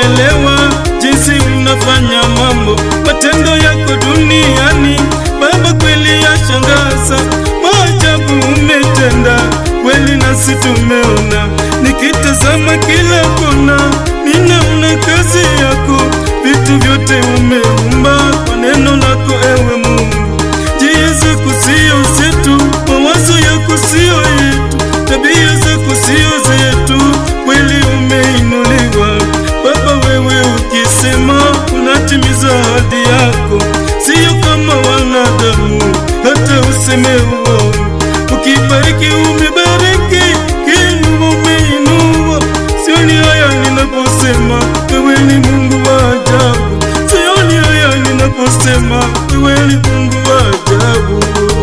kuelewa jinsi unafanya mambo, matendo yako duniani. Baba, kweli yashangaza, maajabu umetenda kweli, nasi tumeona. Nikitazama kila kona, ninaona kazi yako, vitu vyote umeumba kwa neno lako, ewe Mungu. Njia zako sio zetu, mawazo yako sio yetu, tabia zako sio zetu, kweli umeinuliwa Baba. Wewe ukisema unatimiza ahadi yako, sio kama wanadamu, hata useme uongo. Ukibariki umebariki, kiinua umeinua. Sioni haya ninaposema wewe ni Mungu wa ajabu, sioni haya ninaposema wewe ni Mungu wa ajabu.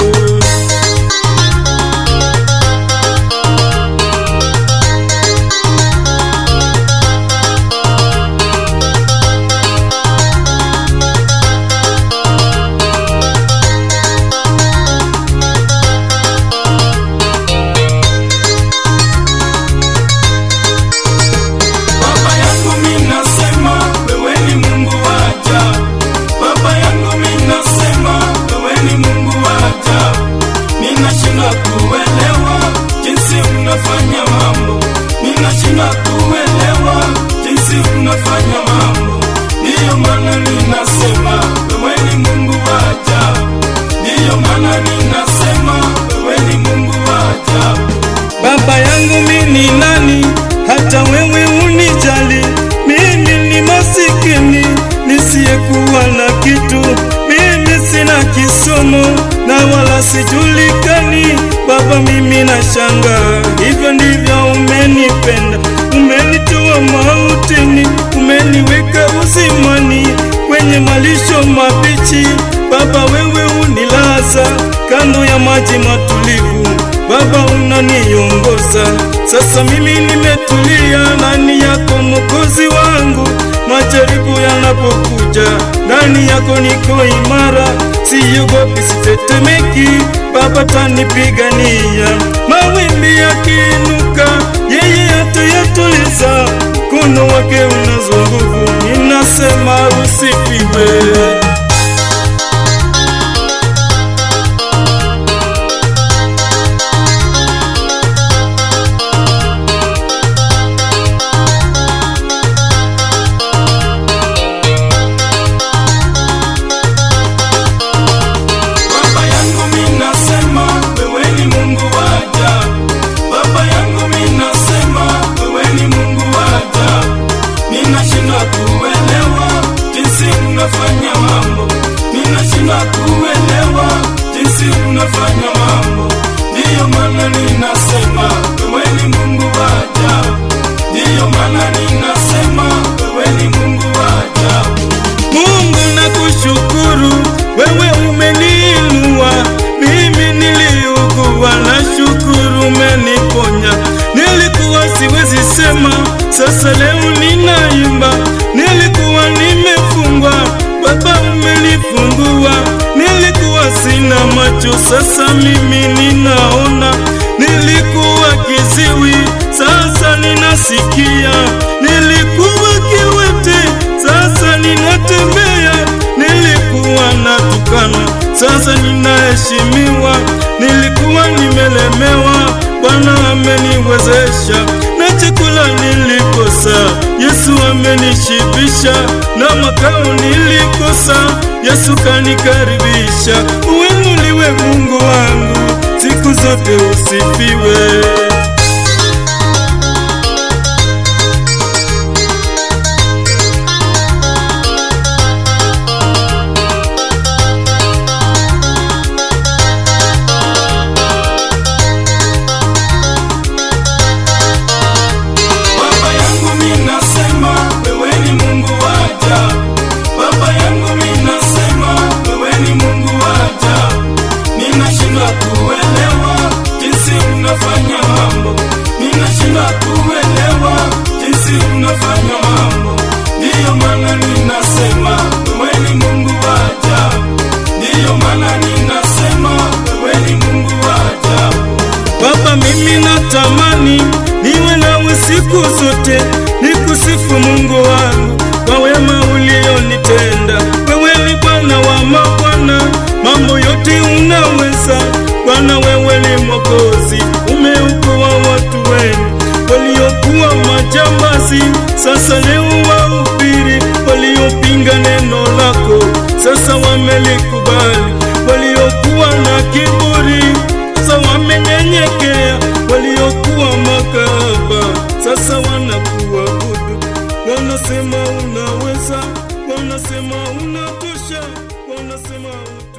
Baba yangu mimi nasema wewe ni Mungu wa ajabu. Baba yangu mimi nasema wewe ni Mungu wa ajabu. Ninashindwa kuelewa jinsi unafanya mambo. Ninashindwa kuelewa jinsi unafanya mambo. Ndiyo maana ninasema wewe ni Mungu wa ajabu. Ndiyo maana ninasema wewe ni Mungu wa ajabu. Baba yangu mimi ni nani hata wewe unijali? Mimi ni masikini nisiyekuwa na kitu, mimi sina kisomo na wala sijulikani. Baba, mimi nashangaa, hivyo ndivyo umenipenda, umenitoa mautini, umeniweka uzimani kwenye malisho mabichi. Baba, wewe unilaza kando ya maji matulivu Baba unaniongoza sasa, mimi nimetulia ndani yako Mwokozi wangu. Majaribu yanapokuja ndani yako niko imara, siogopi, sitetemeki. Baba tanipigania, mawimbi yakiinuka, yeye atayatuliza. Mkono wake unazo nguvu, ninasema usifiwe. Baba yangu mimi nasema wewe ni Mungu wa ajabu. Baba yangu mimi nasema wewe ni Mungu wa ajabu. Ninashindwa kuelewa jinsi unafanya mambo. Ninashindwa kuelewa jinsi unafanya mambo. Ndiyo maana ninasema wewe ni Mungu wa ajabu. Ndiyo maana ninasema wewe ni Mungu wa ajabu. Mungu nakushukuru, wewe umeniinua. Mimi niliugua, na shukuru umeniponya. Nilikuwa siwezi sema, sasa leo ninaimba. Nilikuwa nimefungwa, Baba umenifungua. Nilikuwa sina macho, sasa mimi ninaona. Nilikuwa kiziwi, sasa ninasikia. Nilikuwa kiwete, sasa ninatembea. Nilikuwa natukana, sasa ninaheshimiwa. Nilikuwa nimelemewa, Bwana ameniwezesha. Na chakula nilikosa, Yesu amenishibisha. Na makao nilikosa, Yesu kanikaribisha. Uinuliwe Mungu wangu, siku zote usifiwe. Baba yangu mimi nasema wewe ni Mungu wa ajabu. Baba yangu mimi nasema wewe ni Mungu wa ajabu. Ninashindwa kuelewa jinsi unafanya mambo. Ninashindwa kuelewa jinsi unafanya mambo. Ndiyo maana ninasema wewe ni Mungu wa ajabu. Ndiyo maana ninasema wewe ni Mungu wa ajabu. Baba, mimi natamani niwe nawe siku zote, niku ninakusifu Mungu wangu kwa wema ulionitenda. Wewe ni Bwana wa mabwana, mambo yote unaweza. Bwana, wewe ni Mwokozi, umeokoa watu wenu waliokuwa majambazi, sasa leo wahubiri. Waliopinga neno lako, sasa wamelikubali. Waliokuwa na kiburi, sasa wamenyenyekea. Waliokuwa makahaba, sasa wanakuabudu. Wanasema unaweza, wanasema unatosha, wanasema